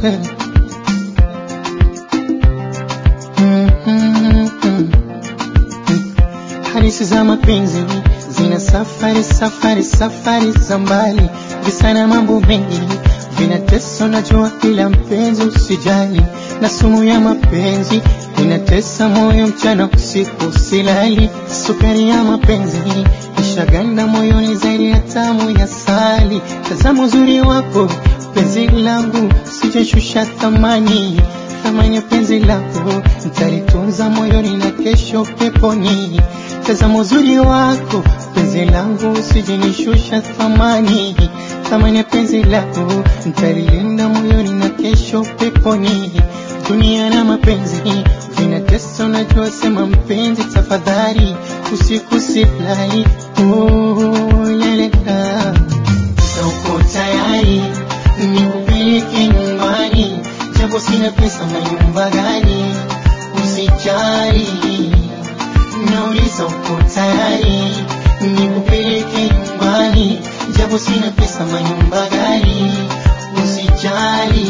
Hadithi za mapenzi zina safari safari safari za mbali, visa na mambo mengi vinatesa, najua kila mpenzi usijali, na sumu ya mapenzi inatesa moyo mchana usiku silali, sukari ya mapenzi ishaganda moyoni zaidi ya tamu ya sali. Tazama uzuri wako penzi langu, sijashusha thamani thamani ya penzi lako nitalitunza moyoni na kesho peponi. Tazama uzuri wako penzi langu, usijinishusha thamani thamani ya penzi lako nitalilinda moyoni na kesho peponi. Dunia na mapenzi vinatesa, unajua, sema mpenzi, tafadhali usiku silali. Oh, lelela uko tayari nikupeleke nyumbani, japo sina pesa, manyumba gani? Usijali, nauliza uko tayari nikupeleke nyumbani, japo sina pesa, manyumba gani? Usijali,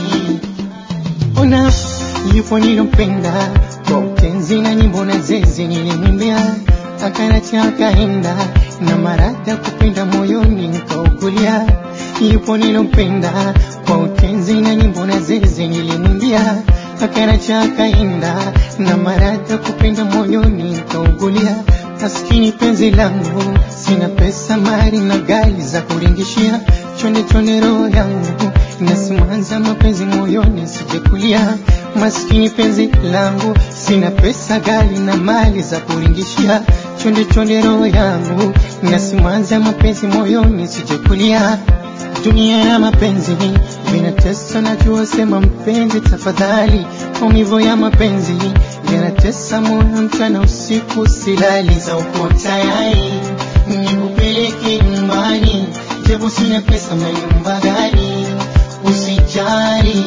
ona yupo nilompenda kwa utenzi na nyimbo na zezi nilimwimbia, akanacha akaenda na marada kupenda moyoni nikaugulia. Yupo nilompenda kwa utenzi na nyimbo na zezi nilimwimbia, akanacha akaenda na marada kupenda moyoni nikaugulia. Maskini penzi langu, sina pesa, mali na gari za kuringishia, chonde chonde roho yangu nasimanza mapenzi moyoni sijekulia. Maskini penzi langu, sina pesa, gari na mali za kuringishia, chonde chonde roho yangu nasimanza mapenzi moyoni sijekulia. Dunia ya mapenzi vinatesa, najua, sema mpenzi, tafadhali. Maumivu ya mapenzi yanatesa moyo, mchana usiku silali. Za uko tayari nikupeleke nyumbani, japo sina pesa, manyumba gani? Usijali,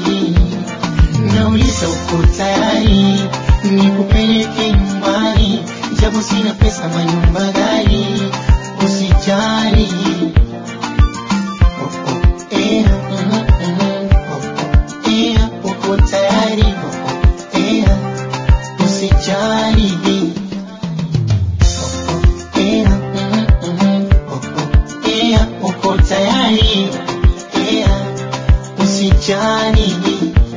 nauliza uko tayari nikupeleke nyumbani, japo sina pesa, manyumba gani? Usijali. Oh, oh, eh, mm, mm, oh, oh, eh, uko tayari? Oh, oh, eh, usijali. Oh, oh, eh, mm, mm, oh, oh, eh, uko tayari? Eh, usijali.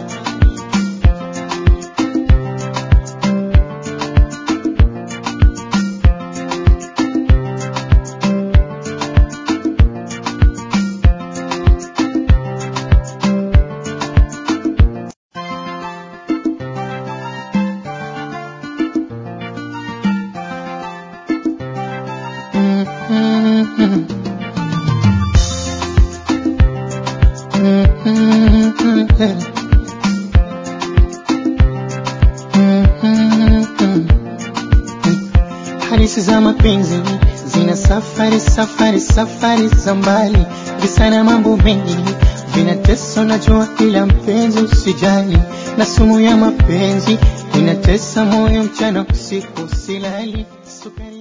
Mm, mm, mm. Mm, mm, mm, eh. Mm, mm, mm. Hadithi za mapenzi zina safari safari safari za mbali, visa na mambo mengi vinatesa, najua kila mpenzi usijali, na sumu ya mapenzi inatesa moyo mchana usiku silali, sukari